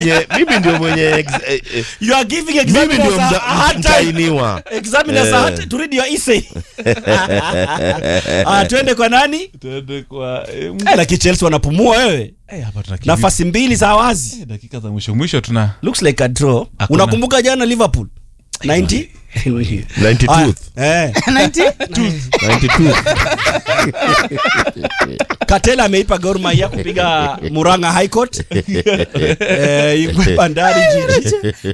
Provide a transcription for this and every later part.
Nye- mimi ndio mwenye ex- eh, eh, You are giving mimi ndio examiners a, mda- a hard time. mtainiwa Examiners a hard Eh. to read your essay. Ah, twende kwa nani? Tuende kwa eh, Eh, lakini Chelsea wanapumua wewe. eh, hapa tunakimbia. Nafasi mbili za wazi. Eh, dakika za mwisho mwisho tuna Looks like a draw. Hakuna. Unakumbuka jana Liverpool? 90 92th Ah, eh. 92th Katela ameipa Gor Mahia kupiga Murang'a High Court. eh, Ingwe Bandari Jiji. ndio hiyo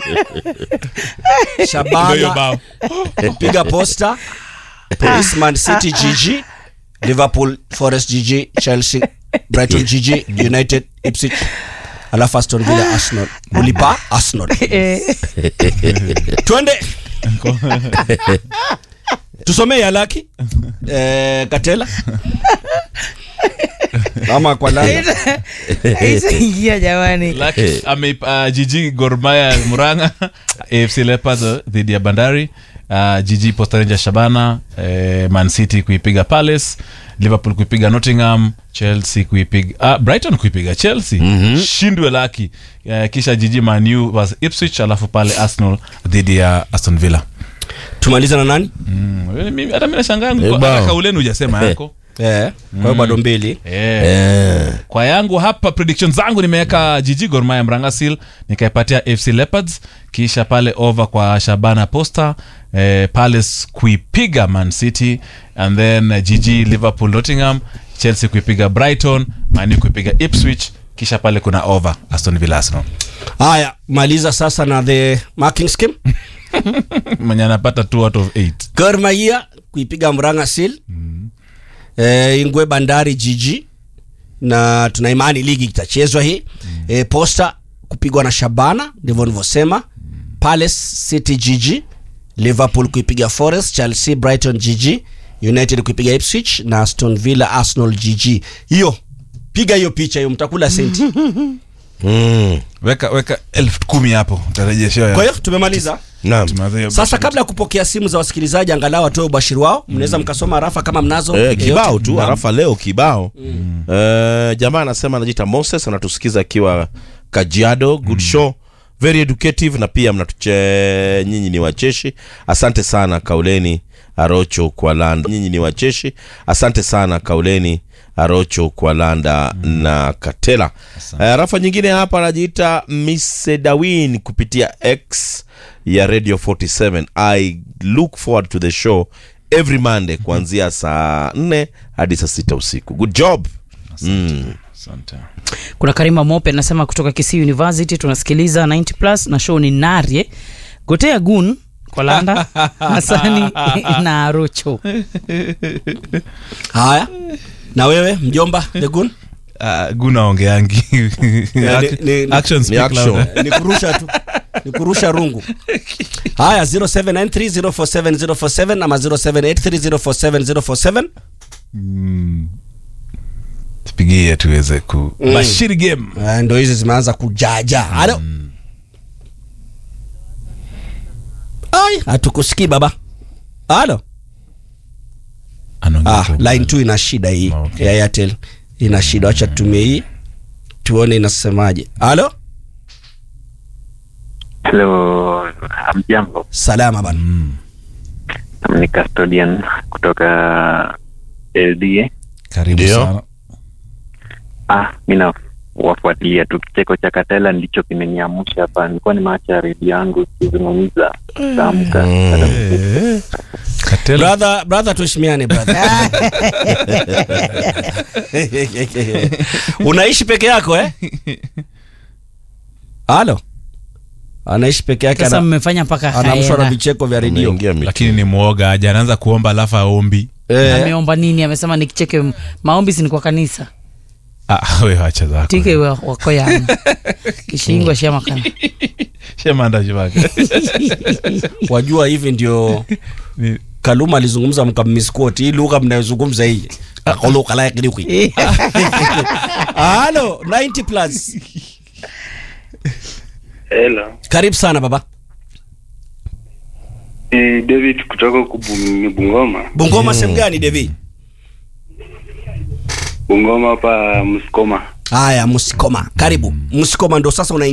Shabana bao. kupiga Posta. Policeman City GG. Liverpool Forest GG, Chelsea, Brighton GG, United Ipswich. Alafu Aston Villa Arsenal. Ulipa Arsenal. Twende. Tusomee ya laki. Eh, Katela. Ama kwa lana. Haitaingia jamani. Lucky ameipa uh, jiji Gor Mahia Murang'a AFC Leopards uh, dhidi ya Bandari uh, jiji Posta Rangers Shabana eh, Man City kuipiga Palace Liverpool kuipiga Nottingham Chelsea kuipiga uh, Brighton kuipiga Chelsea mm-hmm. shindwe laki uh, kisha jiji Man U was Ipswich alafu pale Arsenal dhidi ya Aston Villa Tumaliza na nani? mm, mimi- hata mimi nashangaa Eh, kwa- bao. hata kauleni hujasema yako Eh, kwa hiyo bado mbili. eh. Eh, kwa yangu hapa prediction zangu nimeweka jiji Gor Mahia Mrangasil nikaipatia FC Leopards kisha pale over kwa Shabana Posta eh, Palace kuipiga Man City and then eh, jiji Liverpool Nottingham Chelsea kuipiga Brighton Man U kuipiga Ipswich kisha pale kuna over Aston Villa Arsenal Haya, maliza sasa na the marking scheme. mwenye anapata 2 out of 8 Gor Mahia kuipiga Murang'a Seal. Eh, Ingwe Bandari GG na tuna imani ligi itachezwa hii. Eh, Posta kupigwa na Shabana ndivyo nilivyosema. Palace City GG, Liverpool kuipiga Forest, Chelsea Brighton GG, United kuipiga Ipswich na Aston Villa Arsenal GG. Hiyo piga hiyo picha hiyo mtakula senti. mm, weka weka elfu kumi hapo utarejeshewa Kwa hiyo tumemaliza. naam. Sasa kabla ya kupokea simu za wasikilizaji, angalau watoe ubashiri wao, mnaweza mkasoma rafa kama mnazo. Eh, kibao yoyote. tu arafa leo kibao Eh, jamaa anasema anajiita moses anatusikiza akiwa kajiado good show very educative na pia mnatuche nyinyi ni wacheshi asante sana kauleni arocho kwa landa nyinyi ni wacheshi asante sana kauleni arocho kwa landa na katela uh, rafa nyingine hapa anajiita misedawin kupitia x ya radio 47 i look forward to the show every monday kuanzia saa 4 hadi saa sita usiku good job mm. Asante. kuna karima mope anasema kutoka kisii university tunasikiliza 90 plus na show ni narye gotea gun kwa landa hasani na arocho Haya, na wewe mjomba the gun Uh, guna ongeangi ni- ni- action speak action. louder. ni kurusha tu ni kurusha rungu. Haya, 0793047047 ama 0783047047 tupigie tuweze ku bashiri game Eh, ndo hizi zimeanza kujaja. Halo. Ai, hatukusikii baba. Halo. Anaongea Ah, kwa- line 2 ina shida hii Okay. ya Airtel ina shida, acha tutumie hii tuone inasemaje. Halo, Hello, hamjambo. salama bana. Ni custodian kutoka LDA. karibu Ndio. sana Ah, mi nawafuatilia tu. Kicheko cha Katela ndicho kimeniamsha hapa. Nilikuwa nimeacha redio yangu kizungumza tamka. Katela. Brother, brother tuheshimiane brother. Unaishi peke yako eh? Halo. Anaishi peke yake sasa ana- mmefanya mpaka anaamshwa na haera vicheko vya redio. Ameingia mitu. lakini ni mwoga aja anaanza kuomba alafu aombi Eh, ameomba nini amesema nikicheke m- maombi si ni kwa kanisa ah, we wacha zako tike wa- wako yana kishingwa shamakana shemanda shivake wajua hivi ndio Ni- Kaluma alizungumza mkammisquote hii lugha mnayozungumza hii. Akoloka la kidiki. Halo, 90 plus. Hello. Karibu sana baba. Ni David kutoka huku Bu- Bungoma. Bungoma sehemu gani Devi? Bungoma hapa Msukoma. Haya, Msikoma. Karibu. Msikoma ndo sasa una